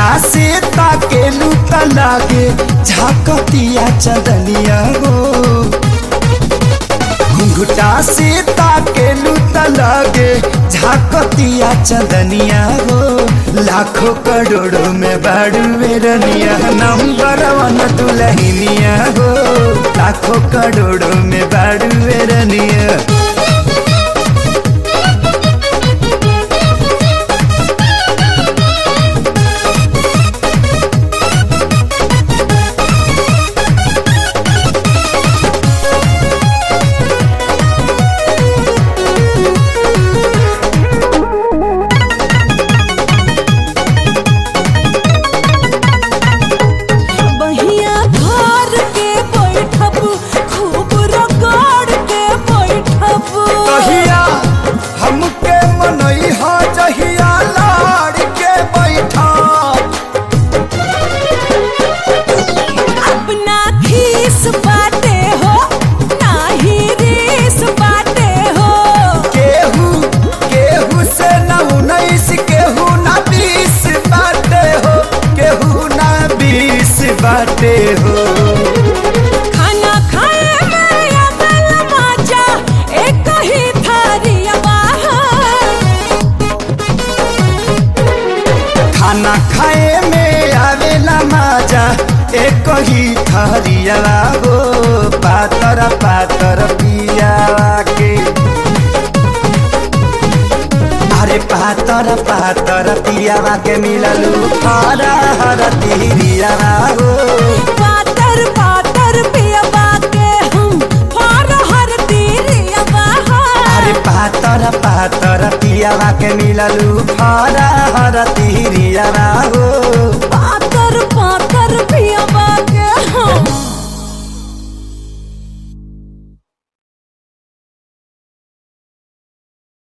से ताकेलू त लागे झाकतिया चदनिया हो घुंघटा से ताकेलू त लागे झाकतिया चदनिया हो लाखों करोड़ों में बाड़ू बेरनिया नंबर वन दुलहिनिया हो लाखों करोड़ों में बाड़ू बेरनिया बहिया घर के बैठब खूब रगड़ के बैठब कहिया हमके मनई हा जहिया लाड़ के बैठा अपना खीस बाटे हो नाही रीस बाटे हो केहू केहू से न उन्नीस केहू न बीस बाटे हो केहू न बीस बाटे हो खाना खाए में अकल मजा एक ही थारिया खाना खाए में आवेला मजा एक ही थरिया हो पातर पातर पियावा के अरे पातर पातर पियावा के मिललू हरा हर तिरियावा हो पातर पातर पियबा के हम फर हर तीरिया अरे पातर पातर पियावा के मिललू हरा हर तिरियावा हो